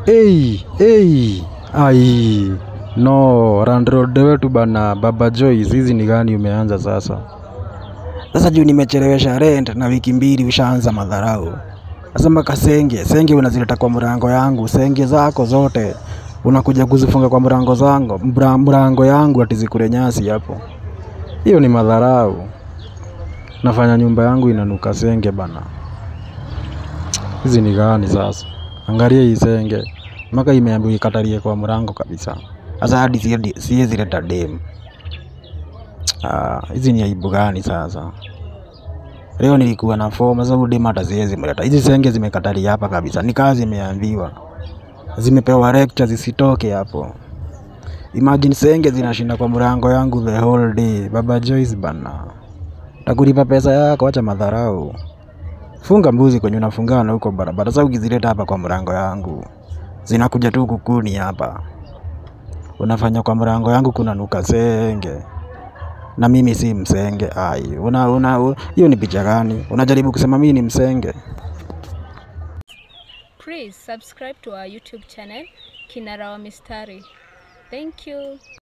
Hey, hey, ai no randrode wetu bana baba Joyce, hizi ni gani umeanza sasa? Sasa juu nimechelewesha rent na wiki mbili ushaanza madharau. Sasa mpaka senge, senge unazileta kwa mrango yangu, senge zako zote unakuja kuzifunga kwa mrango zangu, mra- mrango yangu ati zikule nyasi hapo. Hiyo ni madharau. Nafanya nyumba yangu inanuka senge bana. Hizi ni gani sasa? Angalia hii senge. Mpaka imeambiwa ikatalie kwa mlango kabisa. Sasa hadi siedi- siwezi leta dem. Ah, hizi ni aibu gani sasa? Leo nilikuwa na form, sasa huyu dem hata siwezi mleta. Hizi senge zimekatalia hapa kabisa, ni kazi imeambiwa, zimepewa lecture zisitoke hapo. Imagine senge zinashinda kwa mlango yangu the whole day. Baba Joyce bana, takulipa pesa yako, acha madharau. Funga mbuzi kwenye unafungana huko barabara. Sasa ukizileta hapa kwa mlango yangu, zinakuja tu kukuni hapa, unafanya kwa mlango yangu kunanuka senge na mimi si msenge. Ai, una una u- hiyo ni picha gani? Unajaribu kusema mimi ni msenge? Please subscribe to our YouTube channel Kinara wa Mistari. Thank you.